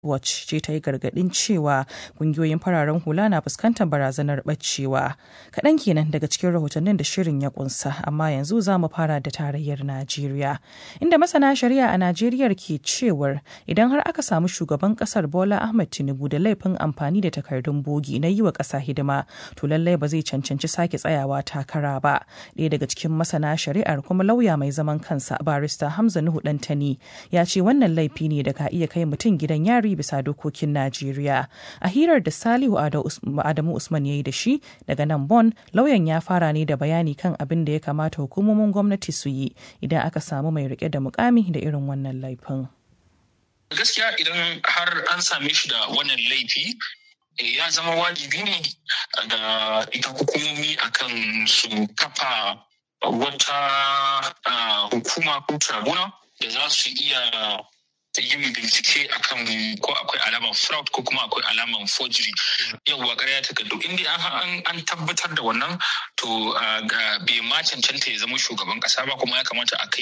Watch ce ta yi gargaɗin cewa ƙungiyoyin fararen hula na fuskantar barazanar ɓacewa. Kaɗan kenan daga cikin rahotannin da shirin ya ƙunsa, amma yanzu za mu fara da tarayyar Najeriya. Inda masana shari'a a Najeriya ke cewar idan har aka samu shugaban ƙasar Bola Ahmed Tinubu da laifin amfani da takardun bogi na yi wa ƙasa hidima, to lallai ba zai cancanci sake tsayawa takara ba. Ɗaya daga cikin masana shari'ar kuma lauya mai zaman kansa barista Hamza Nuhu Dantani ya ce wannan laifi ne da ka iya kai mutum gidan yari bisa dokokin Najeriya. A hirar da Salihu Adamu Usman ya yi da shi daga nan Bon, lauyan ya fara ne da bayani kan abin da ya kamata hukumomin gwamnati su yi idan aka samu mai rike da mukami da irin wannan laifin. Gaskiya idan har an same shi da wannan laifi ya zama wajibi ne ga ita hukumomi akan su kafa wata hukuma ko tribunal da za su iya yin bincike akan ko akwai alaman fraud ko kuma akwai alaman forgery yawwa ƙarya takardu inda an tabbatar da wannan to bai ma cancanta ya zama shugaban ƙasa ba kuma ya kamata a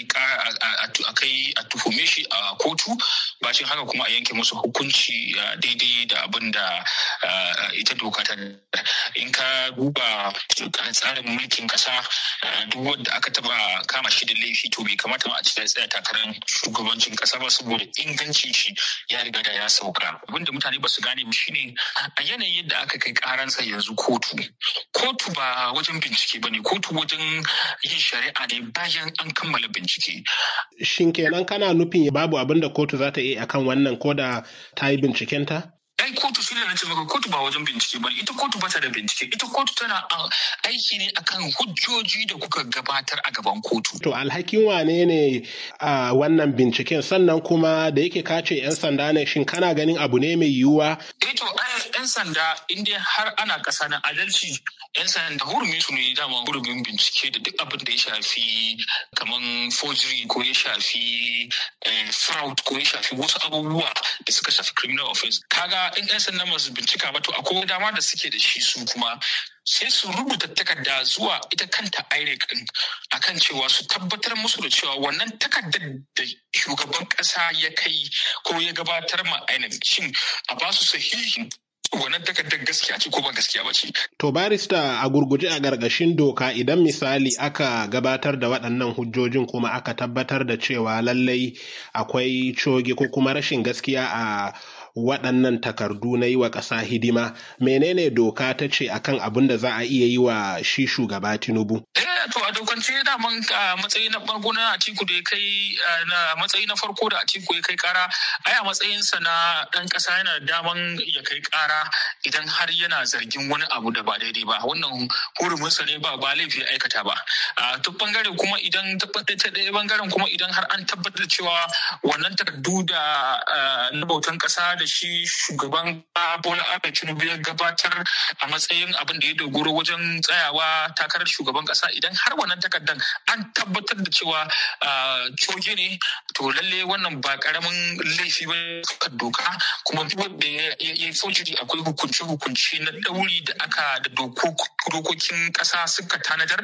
kai a tuhume shi a kotu bacin haka kuma a yanke musu hukunci daidai da abin da ita doka ta in ka duba tsarin mulkin ƙasa duk wanda aka taba kama shi da laifi to bai kamata ma a ci tsaya takarar shugabancin ƙasa ba saboda ingancin shi ya riga da ya sauka abinda mutane ba su gane ba shine a yanayin yadda aka kai karansa yanzu kotu kotu ba wajen bincike ba ne kotu wajen yin shari'a ne bayan an kammala bincike shin kenan kana nufin babu abin da kotu za ta yi akan wannan ko da ta yi bincikenta ai kotu shi ne na ce maka kotu ba wajen bincike ba ita kotu ba ta da bincike ita kotu tana aiki ne akan hujjoji da kuka gabatar a gaban kotu to alhakin wane ne a wannan binciken sannan kuma da yake kace yan sanda ne shin kana ganin abu ne mai yiwuwa eh to yan sanda in dai har ana kasa na adalci yan sanda hurumin su ne dama hurumin bincike da duk abin da ya shafi kaman forgery ko ya shafi fraud ko ya shafi wasu abubuwa da suka shafi criminal offense kaga in 'yan sanda masu bincika ba to akwai dama da suke da shi su kuma sai su rubuta takarda zuwa ita kanta IREC din akan cewa su tabbatar musu da cewa wannan takardar da shugaban kasa ya kai ko ya gabatar ma INEC shin a ba su sahihin wannan takardar gaskiya ce ko ba gaskiya ba ce. To barista a gurguje a gargashin doka idan misali aka gabatar da waɗannan hujjojin kuma aka tabbatar da cewa lallai akwai coge ko kuma rashin gaskiya a waɗannan takardu na yi wa ƙasa hidima menene doka ta ce akan abin da za a iya yi wa shi shugaba tinubu to a dokance daman matsayi na farko na atiku da ya kai na matsayi na farko da atiku ya kai kara ai a matsayinsa na ɗan ƙasa yana daman ya kai kara idan har yana zargin wani abu da ba daidai ba wannan huruminsa ne ba ba laifi aikata ba a duk bangare kuma idan ta ɗaya bangaren kuma idan har an tabbatar da cewa wannan takardu da na bautan ƙasa da shi shugaban Bola Ahmed Tinubu ya gabatar a matsayin abin da ya dogoro wajen tsayawa takarar shugaban kasa idan har wannan takardar an tabbatar da cewa coge ne to lalle wannan ba karamin laifi ba kan doka kuma wanda ya yi forgery akwai hukunce-hukunce na ɗauri da aka da dokokin ƙasa suka tanadar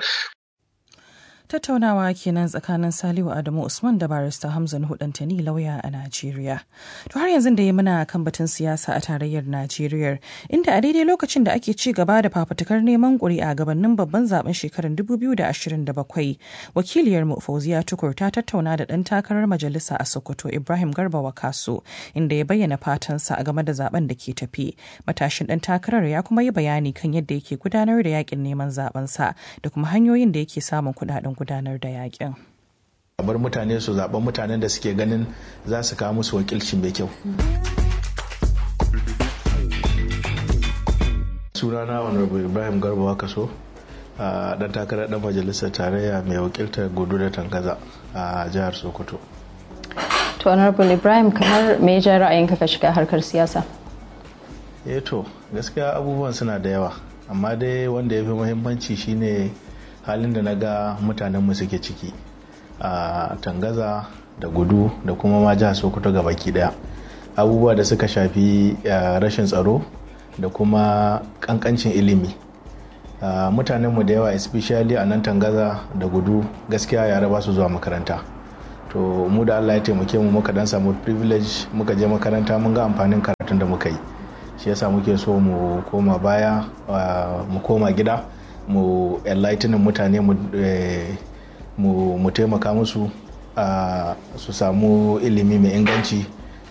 tattaunawa kenan tsakanin salihu adamu usman da barista hamza nuhu dantani lauya a najeriya to har yanzu da ya muna kan batun siyasa a tarayyar najeriya inda a daidai lokacin da ake ci gaba da fafutukar neman ƙuri'a gabanin babban zaben shekarar 2027 wakiliyar mu fauziya tukur ta tattauna da ɗan takarar majalisa a sokoto ibrahim garba wakaso inda ya bayyana fatansa a game da zaben da ke tafi matashin ɗan takarar ya kuma yi bayani kan yadda yake gudanar da yakin neman zabensa da kuma hanyoyin da yake samun kuɗaɗen gudanar da yakin. bar mutane su zaɓen mutanen da suke ganin za su kawo musu wakilci mai kyau. sunana honorable ibrahim garba wakaso a dan takarar dan majalisar tarayya mai wakiltar gudu da tangaza a jihar sokoto to honorable ibrahim kamar me ya ra'ayinka ka shiga harkar siyasa eh to gaskiya abubuwan suna da yawa amma dai wanda ya fi muhimmanci shine halin da na ga mutanenmu suke ciki a tangaza da gudu da kuma ma jihar sokoto ga baki daya abubuwa da suka shafi rashin tsaro da kuma kankancin ilimi mutanenmu da yawa especially a nan tangaza da gudu gaskiya yara ba su zuwa makaranta to mu da allah ya taimake mu muka dan samu privilege muka je makaranta mun ga amfanin karatun da muka yi shi yasa muke so mu koma baya mu koma gida mu enlightening mutane mu taimaka musu su samu ilimi mai inganci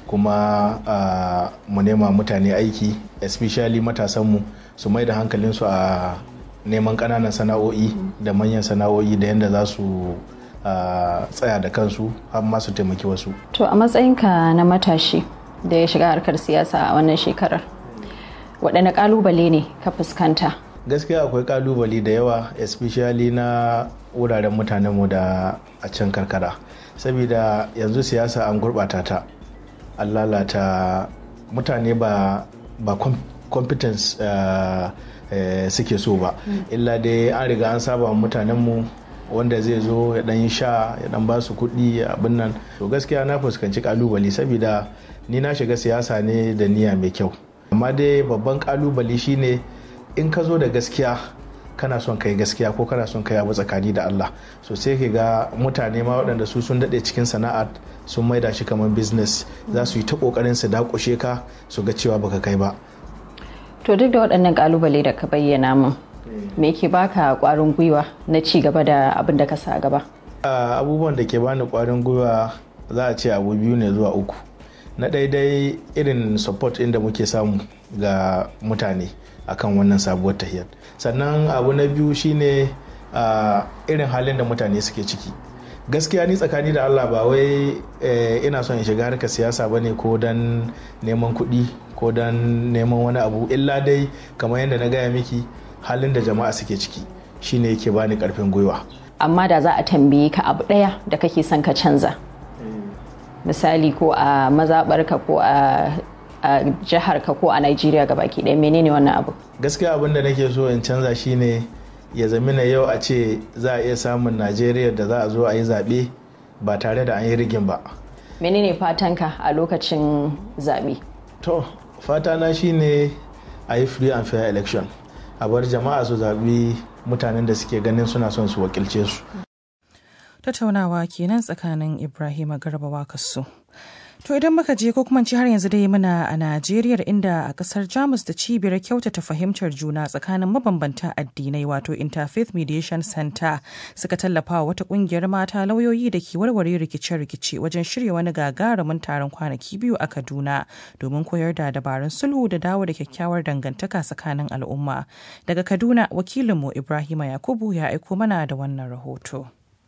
kuma mu nema mutane aiki especially matasanmu su mai da hankalinsu a neman ƙananan sana'o'i da manyan sana'o'i da yadda za su tsaya da kansu har ma su taimaki wasu to a matsayinka na matashi da ya shiga harkar siyasa a wannan shekarar waɗanne ƙalubale ne ka fuskanta gaskiya akwai ƙalubale da yawa especially na wuraren mutanenmu da a can karkara saboda yanzu siyasa an gurɓata ta an lalata mutane ba ba competence uh, uh, suke so ba illa dai an riga an saba mutanenmu wanda zai zo ya dan yi sha ya dan ba su kuɗi abin nan to gaskiya na fuskanci kalubale saboda ni na shiga siyasa ne da niyya mai kyau amma dai babban kalubale shine in ka zo da gaskiya kana son kai gaskiya ko kana son kai abu tsakani da Allah so sai ka ga mutane ma waɗanda su sun daɗe cikin sana'ar sun maida shi kamar business za su yi ta ƙoƙarin su dakushe ka su ga cewa baka kai ba to duk da waɗannan kalubale da ka bayyana min me ke baka ƙwarin gwiwa na ci gaba da abin da ka sa gaba abubuwan da ke bani ƙwarin gwiwa za a ce abu biyu ne zuwa uku na daidai irin support inda muke samu ga mutane akan wannan sabuwar tahiyar sannan abu na biyu shine irin halin da mutane suke ciki gaskiya ni tsakani da allah ba wai ina son in shiga harkar siyasa bane ko don neman kuɗi ko don neman wani abu illa dai kamar yadda na gaya miki halin da jama'a suke ciki shine yake bani karfin gwiwa amma da za a tambaye ka abu ɗaya da kake son ka canza misali ko a mazaɓarka ko a a jihar ka ko a Najeriya baki ɗaya menene wannan abu gaskiya abin da nake so in canza shine ya zamina yau a ce za a iya samun Najeriya da za a zo a yi zaɓe ba tare da an yi rigin ba menene fatanka a lokacin zaɓe to fatana shine a yi free and fair election a bar jama'a su zaɓi mutanen da suke ganin suna son su wakilce su tattaunawa kenan tsakanin ibrahim garba wakasu To idan muka je ko kuma ci har yanzu dai muna a Najeriya inda a kasar Jamus da cibiyar kyautata fahimtar juna tsakanin mabambanta addinai wato Interfaith Mediation Center suka tallafa wa wata kungiyar mata lauyoyi da ke warware rikice-rikice wajen shirya wani gagarumin taron kwanaki biyu a Kaduna domin koyar da dabarun sulhu da dawo da kyakkyawar dangantaka tsakanin al'umma. Daga Kaduna wakilinmu Ibrahima Yakubu ya aiko mana da wannan rahoto.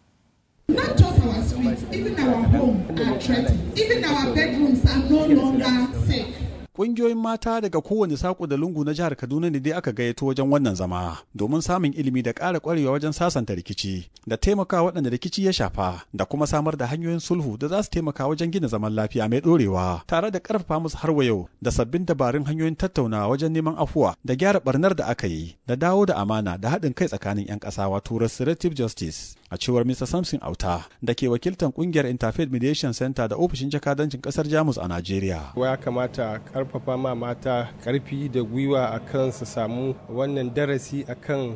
Not just our streets, even our home are threatened. Even our bedrooms are no longer safe. Ƙungiyoyin mata daga kowane saƙo da lungu na jihar Kaduna ne dai aka gayyato wajen wannan zama domin samun ilimi da ƙara ƙwarewa wajen sasanta rikici da taimaka waɗanda rikici ya shafa da kuma samar da hanyoyin sulhu da za su taimaka wajen gina zaman lafiya mai ɗorewa tare da ƙarfafa musu har yau da sabbin dabarun hanyoyin tattaunawa wajen neman afuwa da gyara ɓarnar da aka yi da dawo da amana da haɗin kai tsakanin 'yan ƙasa wato restorative justice a cewar Mr. Samson Auta da ke wakiltar kungiyar Interfaith Mediation Center da ofishin jakadancin kasar Jamus a Najeriya. Ya kamata karfafa ma mata karfi da gwiwa akan su samu wannan darasi akan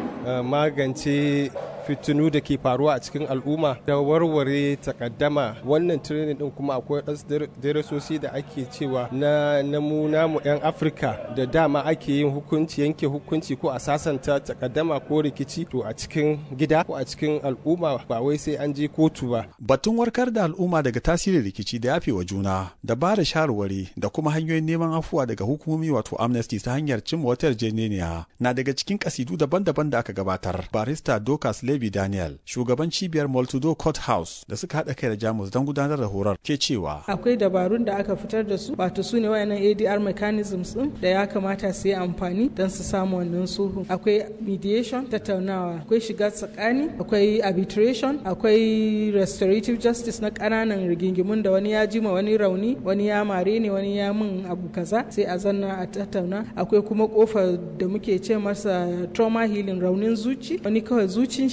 magance fitinu da ke faruwa a cikin al'umma da warware takaddama wannan training din kuma akwai wasu darasosi da ake cewa na namu namu 'yan afirka da dama ake yin hukunci yanke hukunci ko a sasanta takaddama ko rikici to a cikin gida ko a cikin al'umma ba wai sai an je kotu ba batun warkar da al'umma daga tasirin rikici da yafe wa juna da ba da shawarwari da kuma hanyoyin neman afuwa daga hukumomi wato amnesty ta hanyar cimma wata yarjejeniya na daga cikin kasidu daban-daban da aka gabatar barista dokas Levi Daniel, shugaban cibiyar Multido Court House da suka haɗa kai da Jamus don gudanar da horar ke cewa. Akwai dabarun da aka fitar da su, wato su ne wayannan ADR mechanisms din da ya kamata su yi amfani don su samu wannan sulhu. Akwai mediation, tattaunawa, akwai shiga tsakani, akwai arbitration, akwai restorative justice na ƙananan rigingimun da wani ya jima wani rauni, wani ya mare ne, wani ya min abu kaza, sai a zanna a tattauna. Akwai kuma kofar da muke ce masa trauma healing raunin zuci, wani kawai zucin shi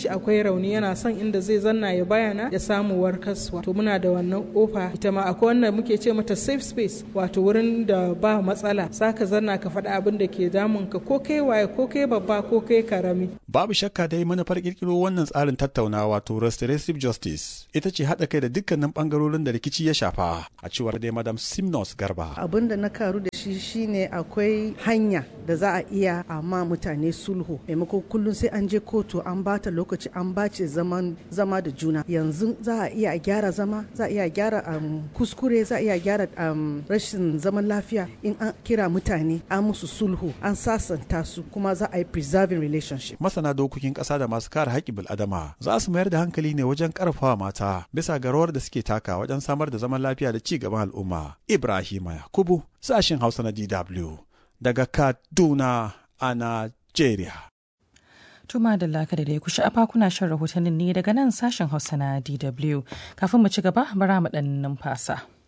akwai rauni yana son inda zai zanna ya bayana ya samu warkaswa to muna da wannan kofa ita ma akwai wanda muke ce mata safe space wato wurin da ba matsala saka zanna ka faɗa abin da ke damun ka ko kai waye ko kai babba ko kai karami babu shakka dai manufar kirkiro wannan tsarin tattaunawa wato restorative justice ita ce haɗa kai da dukkanin bangarorin da rikici ya shafa a cewar dai madam simnos garba abin da na karu da shi shine akwai hanya da za a iya amma mutane sulhu maimako kullum sai an je kotu an bata lokaci an bace zaman zama da juna yanzu za a iya gyara zama za a iya gyara um, kuskure za a iya gyara um, rashin zaman lafiya in an kira mutane an musu sulhu an sasanta su kuma za a yi preserving relationship masana dokokin ƙasa da masu kare haƙƙin bil'adama za su mayar da hankali ne wajen ƙarfafa mata bisa ga rawar da suke taka wajen samar da zaman lafiya da ci gaban al'umma ibrahima yakubu sashin hausa na dw daga kaduna a Najeriya. Tuma da laka da ku sha'afa kuna shan rahotannin ne daga nan sashen Hausa na DW. Kafin mu ci gaba, bara mu ɗan numfasa.